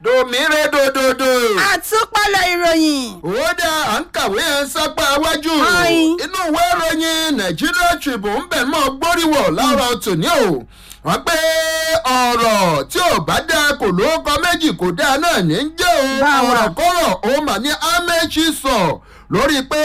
dòmíre dòdòdò. àtúpalẹ̀ ìròyìn. ó dá à ń kàwé ẹ̀ sápá iwájú. Ayin. inú ìwé ìròyìn Nigeria Tribune bẹ̀ mọ́ gbóríwọ̀ láàárọ̀ tòní o. wọ́n pé ọ̀rọ̀ tí ò bá dáa kò lóko méjì kò dáa náà ní í jẹ́ o. Báwa. ọ̀rọ̀ kọ́rọ̀ ó mà ní Amechi sọ lórí pé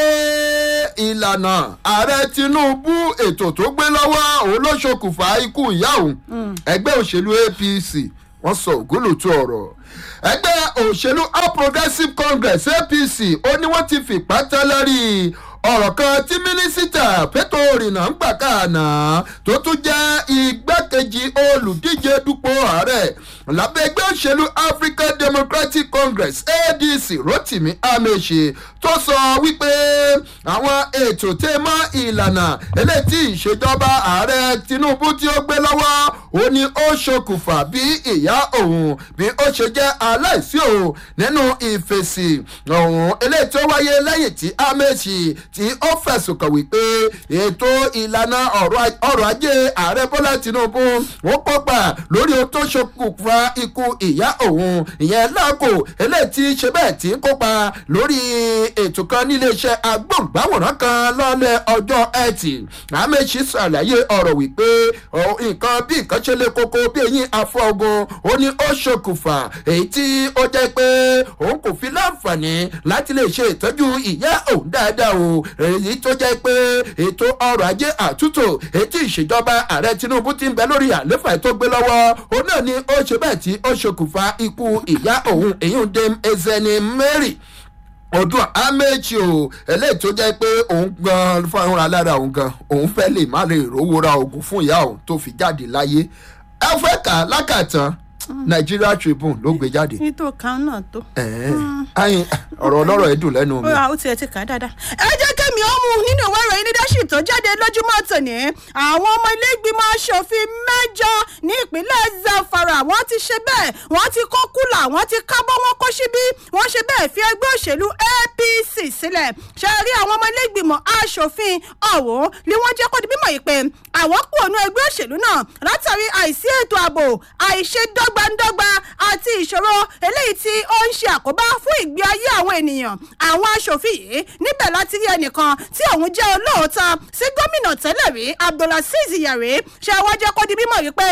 ìlànà ààrẹ Tinubu ètò tó gbé lọ́wọ́ òun ló ṣokùnfà ikú ìyá òun ẹgbẹ́ òṣèlú APC wọ́n sọ ògúlùtú ọ̀rọ̀ ẹgbẹ́ òṣèlú All Progressives Congress APC ó ní wọ́n ti fìpá tẹ́lẹ̀ rí i ọ̀rọ̀ kan tí mínísítà pétò òrìnà ń gbà káàná tó tún jẹ́ igbákejì olùdíje dupò ààrẹ lábẹ́ ẹgbẹ́ òṣèlú African Democratic Congress ADC Rotimi Amechi tó sọ wípé àwọn ètò tẹ́ mọ́ ìlànà eléyìí tí ìṣèjọba ààrẹ Tinubu tí ó gbé lọ́wọ́ ó ní ó ṣokùnfà bí ìyá òun bí ó ṣe jẹ́ aláìsí òun nínú ìfèsì ọ̀hún eléyìí tó wáyé lẹ́yìn tí Amechi tí ó fẹ̀sùn kàn wípé ètò ìlànà ọ̀rọ̀ ọrọ̀ ajé ààrẹ Bọ́lá Tinubu ó kópa lórí ohun tó ṣokùnfà ikú ìyá òun ìyẹn láàkó eléyìí tí ṣe bẹ́ẹ̀ tí ń kópa lórí ètò kan níléeṣẹ́ agbóhùngbáwòrán kan lọ́lẹ̀ ọjọ́ ẹtì Amechi ṣàlàyé ọ̀rọ̀ wípé ọ, nǹkan bí nǹkan ṣe lè koko bí eyín afọ́gun ó ní ó ṣokùnfà èyí tí ó jẹ́ pé òun kò fi láǹfààní láti lè ṣe ìtọ́jú ìyá òun dáadáa o èyí tó jẹ́ pé ètò ọrọ̀ ajé àtúntò èyí tí ìṣèjọba ààrẹ Tinubu ti ń bẹ lórí àléfà tó gbé lọ́wọ́ òun náà ni ó ṣe bẹ́ẹ̀ tí ó ṣokùnfà ikú ìyá òun èyí ń dé Ezeni Mary ọdún Amechi o eléyìí tó jẹ́ pé òun gan fúnra lára òun gan òun fẹ́ lè má lè rówó ra oògùn fún ìyá òun tó fi jáde láyé ẹ fẹ́ kà á lákàtàn Nigeria Tribune ló gbé jáde. nítorí kan náà tó. ẹ̀ẹ́n ayin ọ̀rọ̀ ọlọ́rọ̀ ẹ̀ dùn lẹ́nu ó mi. ra ó tiẹ̀ ti kà á dáadáa. ẹ jẹ́ kẹ́mi ó mú nínú ìwé ìròyìn leadership tó jáde lójúmọ́ tòní àwọn ọmọ ilé ìgbìmọ̀ asòfin mẹ́jọ ní ìpínlẹ̀ Zamfara wọ́n ti ṣe bẹ́ẹ̀ wọ́n ti kó kúlà wọ́n ti kábọ́ wọn kó síbí wọ́n ṣe bẹ́ẹ̀ fi ẹgbẹ́ òṣèlú APC sílẹ̀ ṣe rí àwọn ọmọ ilé ìgbìmọ̀ asòfin ọ̀hún ni wọ́n jẹ́ kó di mímọ̀ yìí pé àwọn kú ònú ẹgbẹ́ òṣèlú náà látàrí àìsí ètò ààbò àìṣedọ́gbandọ́gba àti ìṣòro eléyìí tí ó ń ṣe àkóbá fún ìgbé ayé àwọn ènìyàn àwọn aṣòfin yìí níbẹ̀ láti rí ẹnìkan tí òun jẹ́ olóòótọ́ sí gómìnà tẹ́lẹ̀ rí abdulaziz yari ṣe wọ́n jẹ́ kó di mímọ̀ wípé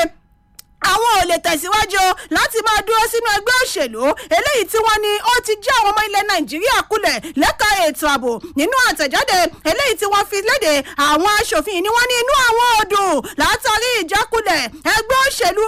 àwọn ò lè tẹ̀síwájú láti máa dúró sínú ẹgbẹ́ òṣèlú eléyìí tí wọ́n ní ó ti já àwọn ọmọ ilẹ̀ nàìjíríà kulẹ̀ lẹ́ka ètò ààbò nínú àtẹ̀jáde eléyìí tí wọ́n fi léde àwọn aṣòfin yìí ni wọ́n ní inú àwọn odò látàrí ìjákulẹ̀ ẹgbẹ́ òṣèlú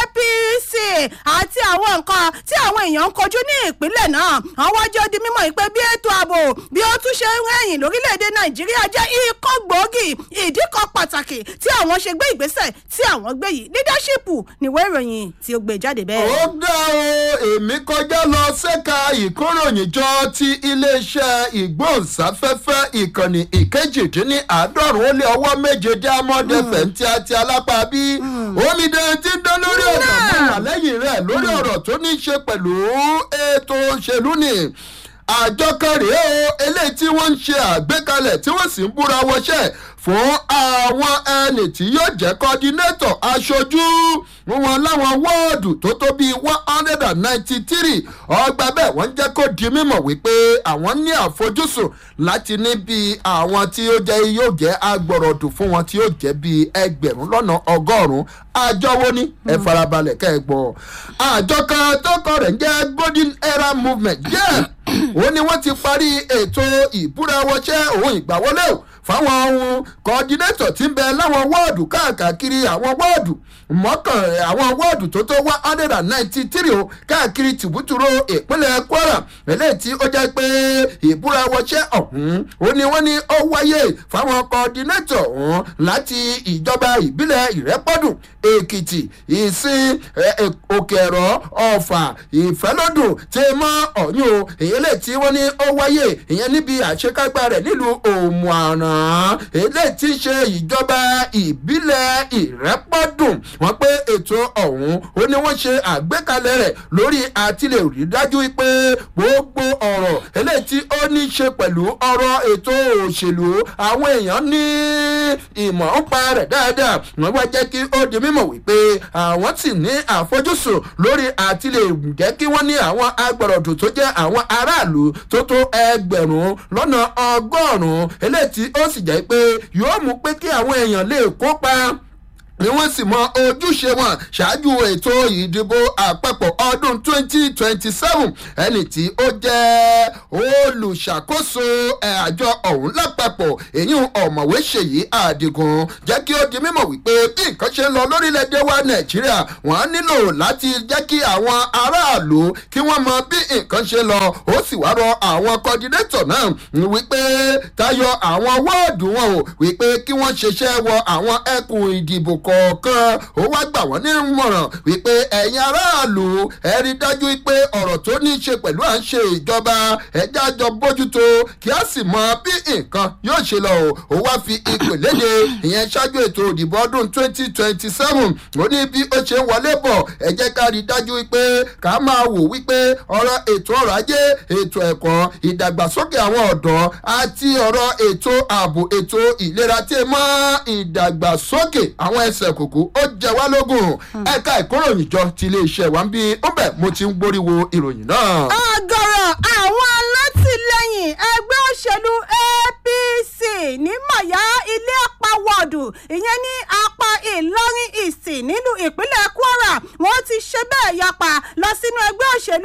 APC àti àwọn nǹkan tí àwọn èèyàn ń kojú ní ìpínlẹ̀ náà àwọn wájú di mímọ̀ yìí pé bí ètò ààbò bí ó tún ṣe ń rẹ̀yìn lórílẹ̀‐èdè nàìjíríà jẹ́ ikọ́ gbòógì ìdí kan pàtàkì tí àwọn ṣe gbé ìgbésẹ̀ tí àwọn gbé yìí leadership níwé ìròyìn tí ó gbé jáde bẹ́ẹ̀. ó dá o èmi kọjá lọ ṣẹ́ka ìkóròyìnjọ ti iléeṣẹ́ ìgbóhùnsáfẹ́fẹ́ ìkànnì ìkejìdínláàádọ́rùn ó lé ọwọ́ méje diamond fm tí a ti alápá bí omidan ti ń dán lórí ọ̀rọ̀ mọ́ wà lẹ́yìn rẹ̀ lórí ọ̀rọ̀ tó ní í ṣe pẹ̀lú ètò òṣèlú ni àjọ kan rèé o eléyìí tí wọ́n ń ṣe àgbékalẹ̀ tí wọ́n sì ń búra wọṣẹ́ fún àwọn ẹni tí yóò jẹ́ kọ́dínétọ̀ aṣojú wọn láwọn wọ́ọ̀dù tó tó bíi one hundred and ninety three ọgbà bẹ́ẹ̀ wọ́n jẹ́ kó di mímọ̀ wípé àwọn ní àfojúsùn láti ní bíi àwọn tí ó jẹ́ yóò jẹ́ agbọ̀rọ̀dù fún wọn tí yóò jẹ́ bíi ẹgbẹ̀rún lọ́nà ọgọ́rùn-ún àjọ wo ni ẹ farabalẹ̀ kẹ́ ẹ gbọ́ àjọ kan tó kọ rẹ̀ ń jẹ́ golden era movement jẹ́ ó ní wọ́n ti parí ètò ìbúrawọṣẹ́ òun ìgbàwọlé o fáwọn ohun kọ́dínétọ̀ tí ń bẹ láwọn wọ́ọ̀dù káàkiri àwọn wọ́ọ̀dù mọ́kàn àwọn wọ́ọ̀dù tó tó one hundred and ninety three o káàkiri tìbútúrò ìpínlẹ̀ Kwara eléyìí tí ó jẹ́ pé ìbúrawọṣẹ́ ọ̀hún ó ní wọ́n ní ó wáyé fáwọn kọ́dínétọ̀ ọ̀hún láti ìjọba ìbílẹ̀ Ìrẹ́pọ̀dùn Èkìtì Ìsìn Òkè Ẹ̀rọ Ọ̀fà Ìfẹ́lódùn tí mọ́ ọ̀yún o èyí lè tí wọ́n ní ó wáyé ìyẹn níbi àṣekágbá rẹ̀ nílùú òmùàràn eléyìí tí ń ṣe ìjọba ìbílẹ̀ ìrẹ́pọ̀dùn wọ́n pé ètò ọ̀hún ó ní wọ́n ṣe àgbékalẹ̀ rẹ̀ lórí àtìlẹ̀ rí dájú pé gbogbo ọ̀rọ̀ eléyìí tí ó ní ṣe pẹ̀lú ọ̀rọ̀ ètò òṣèlú àwọn èèyàn ní ìmọ̀ ń pa rẹ̀ dáadáa wọ́n wá jẹ́ kí ó di mímọ̀ wípé àwọn sì ní àfojúsùn lórí àtìlẹ̀ jẹ́ kí wọ́n ní àwọn agbọ̀rọ̀dù tó jẹ́ àwọn aráàlú tó tó ẹgbẹ̀rún lọ́nà ọgọ́rùn-ún eléyìí tí ó sì jẹ́ pé yóò mú pé kí àwọn èèyàn lè kópa ni wọ́n sì mọ ojúṣe wọn ṣáájú ètò ìdìbò àpapọ̀ ọdún 2027 ẹni tí ó jẹ́ olùṣàkóso àjọ ọ̀hún lápapọ̀ èyí ọ̀mọ̀wé ṣèyí àdìgún jẹ́ kí ó di mímọ̀ wípé bí nǹkan ṣe ń lọ lórílẹ̀‐èdè wa nàìjíríà wọ́n nílò láti jẹ́ kí àwọn aráàlú kí wọ́n mọ bí nǹkan ṣe lọ ó sì wá rọ àwọn kọ́dínétọ̀ náà wípé tayọ àwọn wọ́ọ̀dù wọn ò wípé kí wọ́n ṣiṣẹ́ wọ àwọn ẹkùn ìdìbò kọ kọ̀ọ̀kan ó wá gbà wọ́n ní ìmọ̀ràn wípé ẹ̀yin aráàlú ẹ rí dájú pé ọ̀rọ̀ tó ní í ṣe pẹ̀lú à ń ṣe ìjọba ẹ̀já àjọ bójútó kí a sì mọ bí nǹkan yóò ṣe lọ o ó wá fi ìpè léde ìyẹn ṣáájú ètò ìdìbò ọdún twenty twenty seven ó ní bí ó ṣe ń wọlé bọ̀ ẹ jẹ́ ká rí dájú wípé ká máa wò wípé ọ̀rọ̀ ètò ọrọ̀ ajé ètò ẹ̀kọ́ ìdàgbàsókè àwọn ọ̀dọ́ àti ọ̀rọ̀ ètò ààbò ètò ìlera tí mọ́ ìdàgbàsókè àwọn ẹsẹ̀ kòkó ó jẹ wá lógún ẹ̀ka ìkóròyìn jọ ti iléeṣẹ́ wa ń bí ó bẹ̀ mo ti ń gbóríwo ìròyìn náà. ọgọrọ àwọn alátìlẹyìn ẹgbẹ́ òṣèlú apc ní mọ̀yá ilé apá wọ́ọ̀dù ìyẹn ní apá ìlọrin ìsìn nílùú ìpínlẹ̀ kwara wọ́n ti ṣe bẹ́ẹ̀ yapa lọ sínú ẹgbẹ́ òṣèlú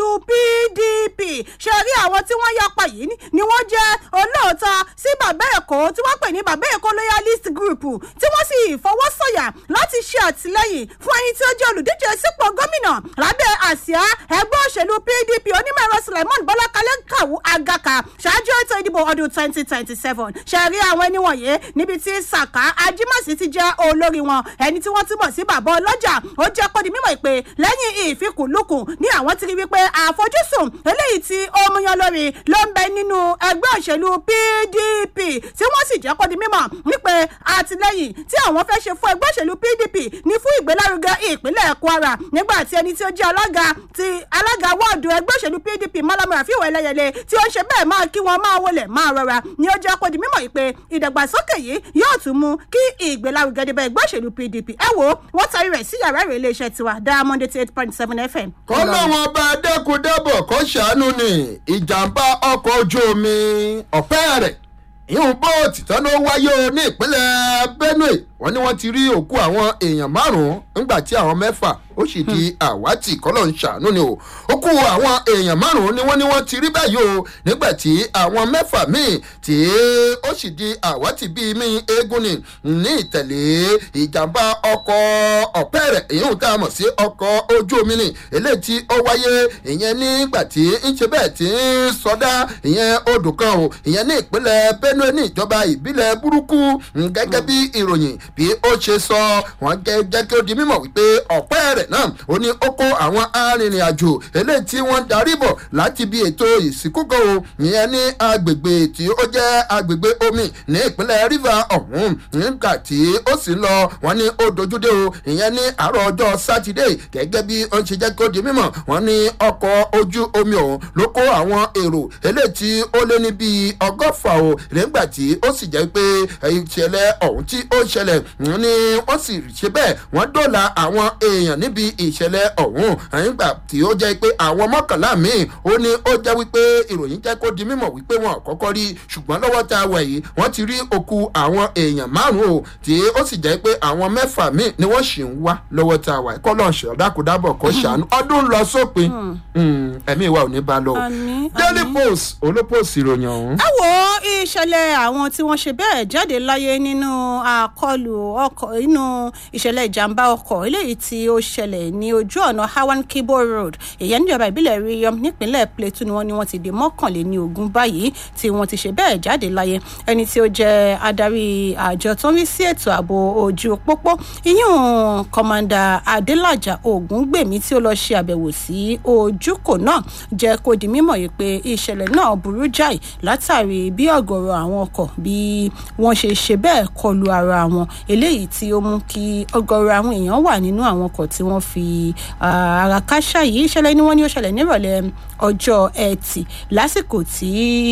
pdp ṣe rí àwọn tí wọ́n yapa yìí ni wọ́n jẹ́ olóòótọ́ sí bàbá èkó tí wọ́n pè ní bàbá èkó loyalist group tí wọ́n sì fọwọ́sọ̀yà láti ṣe àtìlẹyìn fún ẹni tí ó jẹ́ olùdíje sípò gómìnà lábẹ́ àsíá ẹgbẹ́ òṣèlú pdp onímọ̀ ẹ̀rọ suleiman bọ́lá kalẹ́ kàwú agaka ṣáájú ètò ìdìbò ọdún twenty twenty seven ṣe rí àwọn ẹni wọ̀nyí níbi tí saka ajimasi ti jẹ́ olórí wọn ẹni tí wọ́n túbọ̀ sí bàbá ọlọ́jà ó jẹ́ kó di mímọ̀ pé lẹ́yìn ìfikùnlukùn ní àwọn ti rí wípé àfojúsùn eléyìí tí ó múyan lórí ló ń bẹ nínú ẹgbẹ́ òṣèlú pdp tí wọ́n sì jẹ́ kó di mímọ̀ wípé àtìlẹyìn tí àwọn fẹ́ ṣe fún ẹgbẹ́ òṣèlú pdp ní fún ìgbélárugẹ ìpínlẹ̀ kwara nígbà tí ẹni tí ó jẹ́ alága ti alága wọ́ọ̀dù ẹgbẹ́ òṣèlú pdp malamu rafiu ẹlẹ́yẹlé tí ó ń ṣe bẹ́ẹ̀ máa kí wọn máa wọlé máa rọra ni ó jẹ́ kó di mímọ̀ yìí pé ìdàgbàsókè yìí yóò tún mú kí ìgbélárugẹ dé bá ẹgbẹ́ òṣèlú pdp ẹ wo wọ́n tarí rẹ̀ sí yàrá ìrè iléeṣẹ́ tiwa diamond eighty eight point seven fm. kọ́lọ́wọ́n bá dẹ́kun-dẹ́bọ̀ kó ṣàánú ni ìjàmbá ọkọ̀ ojú omi ọ̀pẹ́ rẹ̀ ìhùn bóòtù tán ló wáyé o ní ìpínlẹ̀ benue wọ́n ní wọ́n ti rí òkú àwọn èèyàn márùn-ún nígbà tí àwọn mẹ́fà ó sì di àwátì kọ́lọ̀ ń ṣàánú ni o ó kú àwọn èèyàn márùn-ún ni wọ́n ní wọ́n ti rí báyìí o nígbà tí àwọn mẹ́fà míì tí ó sì di àwátì bíi mí eégún ni ní ìtẹ̀lé ìjàmbá ọkọ̀ ọ̀pẹ́rẹ̀ èyí tá a mọ̀ sí ọkọ̀ ojú omi ni eléyìí tí ó wáyé ìyẹn nígbà tí ń ṣe bẹ́ẹ̀ tí ń sọdá ìyẹn odò kan o ìyẹn ní ìpínlẹ̀ benue ní ìjọba ìbílẹ̀ burúkú gẹ́gẹ́ bí ìròyìn bí ó ṣe sọ wọ́n jẹ́ kí ó di mímọ̀ wípé ọ̀pẹ́ rẹ̀ náà ó ní ó kó àwọn arìnrìn-àjò eléyìí tí wọ́n darí bọ̀ láti bí ètò ìsìnkúkọ o ìyẹn ní agbègbè tí ó jẹ́ agbègbè omi ní ìpínlẹ̀ river ọ̀hún nígbà tí ó sì ń lọ wọ́n ní ó dojúdé o ìyẹn ní àárọ̀ ọjọ́ sátidé gẹ́gẹ́ bí ó ṣe jẹ́ kí ó di mímọ̀ wọ́n ní ọkọ̀ ojú omi ọ̀hún ló kó àwọn èrò eléyìí tí ó lé ní bíi ọgọ́fà o nígbà tí ó sì jẹ́ pé ìṣẹ̀lẹ̀ ọ̀hún tí ó ṣẹlẹ̀ ni wọ́n sì ṣe bẹ́ẹ̀ wọ́n dọ́là àwọn èèyàn níbi ìṣẹ̀lẹ̀ ọ̀hún nígbà tí ó jẹ́ pé àwọn mọ́kànlá míì ó ní ó jẹ́ wípé ìròyìn jẹ́ kó di mímọ̀ wípé wọn kọ́kọ́ rí ṣùgbọ́n lọ́wọ́ tá a wẹ̀ yìí wọ́n ti rí òkú àwọn èèyàn márùn-ún o tí ó sì jẹ́ pé àwọn mẹ́fà míì ni wọ́n sì ń wá lọ́wọ́ tá a wà kọ́ lọ́ọ̀ ṣọ́ dákúdábọ̀ kó ṣàánú ọdún lọ sópin ẹ̀mí ìwà ò ní bá lọ. daily post olópost ìròyìn ọ̀hún. ẹ wo ìṣẹ̀lẹ̀ àwọn tí wọ́n ṣe bẹ́ẹ̀ jáde láyé nínú àkọlù ọkọ̀ nínú ìṣẹ̀lẹ̀ ìjàmbá ọkọ̀ eléyìí tí ó ṣẹlẹ̀ ṣẹlẹ̀ ní ojú ọ̀nà hawan kibo road ìyẹn níjọba ìbílẹ̀ riyom nípínlẹ̀ plateau ni wọ́n ní wọ́n ti di mọ́kànléní ogún báyìí tí wọ́n ti ṣe bẹ́ẹ̀ jáde láyé ẹni tí ó jẹ́ adarí àjọ tó ń rí sí ètò ààbò ojú pópó ìyún kọmanda adélájà ògúngbèmí tí ó lọ ṣe àbẹ̀wò sí ojúkò náà jẹ́ kó di mímọ̀ yìí pé ìṣẹ̀lẹ̀ náà burú jáì látàrí bí ọ̀gọ̀rọ̀ àwọn ọkọ̀ bí wọ́n ṣe ṣe bẹ́ẹ̀ kọlu ara wọn eléyìí tí ó mú kí ọ̀gọ̀rọ̀ àwọn èèyàn wà nínú àwọn ọkọ̀ tí wọ́n fi ah, ara káṣá yìí ìṣẹ̀lẹ̀ ni wọ́n ní ó ṣẹlẹ̀ nírọ̀lẹ́ ọjọ́ ẹtì lásìkò tí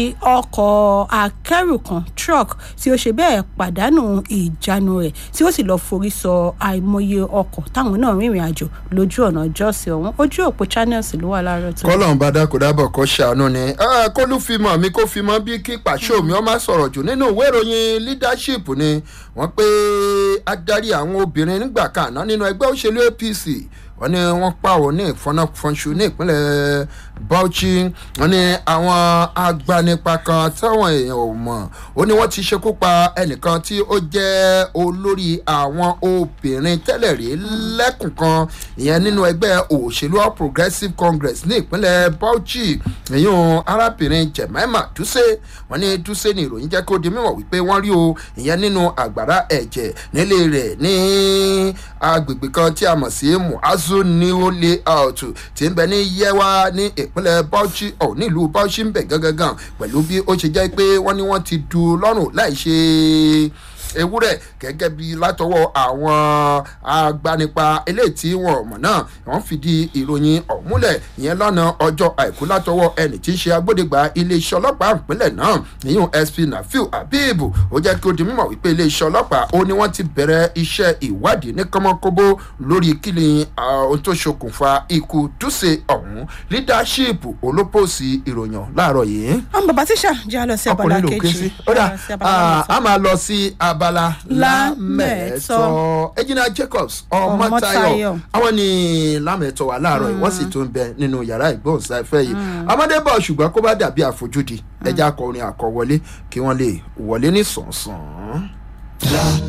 ọkọ̀ akẹ́rù kan truck tí ó ṣe bẹ́ẹ̀ pàdánù ìjánu rẹ̀ tí ó sì lọ forí sọ àìmọye ọkọ̀ táwọn náà rìnrìn àjò lójú ọ̀nà jọ́sìn ọ̀hún ojú òpó channels ló wà láàárọ̀ tó. kọ́lọ́n bá dákò dábọ̀ kọ́ ṣàánú ni Ah, kólú fi mọ̀ mi kó fi mọ́ bí kí pàṣẹ mi ọmọ sọ̀rọ̀ jù nínú ìwé ìròyìn leadership ni wọ́n pé adarí àwọn obìnrin nígbà kan àná nínú ẹgbẹ́ òṣèlú apc wọ́n ní wọ́n pàwọ́ ní ìfọ́nàfọ́nṣu ní ìpínlẹ̀ bauchi wọ́n ní àwọn agbanipa kan táwọn èèyàn ò mọ̀ ó ní wọ́n ti ṣekú pa ẹnìkan tí ó jẹ́ olórí àwọn obìnrin tẹ́lẹ̀ rí lẹ́kùn kan ìyẹn nínú ẹgbẹ́ òṣèlú all progressive congress ní ìpínlẹ̀ bauchi ìyún arábìnrin jemima duse wọ́n ní duse ní ìròyìn jẹ́ kó di mímọ̀ wípé wọ́n rí o ìyẹn nínú àgbàrá ẹ̀jẹ̀ nílé rẹ̀ ní agbègbè kan tí a mọ̀ sí muazu new layout tí ń bẹ ní yewa ní ìpínlẹ̀ bauchi ọ̀ nílùú bauchi ń bẹ̀ gangan pẹ̀lú bí ó ṣe jẹ́ pé wọ́n ní wọ́n ti du lọ́rùn láì ṣe ewúrẹ́ gẹ́gẹ́ bí látọwọ́ àwọn agbanipa eléyìí tí wọn mọ̀ náà wọ́n fìdí ìròyìn ọ̀múlẹ̀ ìyẹn lọ́nà ọjọ́ àìkú látọwọ́ ẹnì tí ń ṣe agbódegbà iléeṣẹ́ ọlọ́pàá ìpínlẹ̀ náà níyùn sp nafiu habib ó jẹ́ kí ó di mímọ̀ wípé iléeṣẹ́ ọlọ́pàá ó ní wọ́n ti bẹ̀rẹ̀ iṣẹ́ ìwádìí ní kọ́mọ́kóbó lórí kíni ohun tó ṣokùnfà ikú túnṣe ọ̀hún leadership olópòsì ìròyìn láàárọ̀ yìí àwọn bàbá tíṣà jẹ́ àlọ́ sí abala ọkùnrin ló ké sí. kejì ó dà Ah, sí abala ah, a máa lọ sí abala Lámẹ̀tọ́. lámẹ̀tọ́ ejina jacobs Ọmọ́táyọ̀. ọmọtayọ àwọn ní lámẹ̀tọ́ wà láàárọ̀ yìí wọ́n sì tún bẹ nínú yàrá ìgbóhùnsáfẹ́ yìí amadébọ̀ ṣùgbọ́n kó bá dàbí àfojúdi ẹja akọrin àkọwọlé kí wọ́n lè wọlé ní sàn-sàn.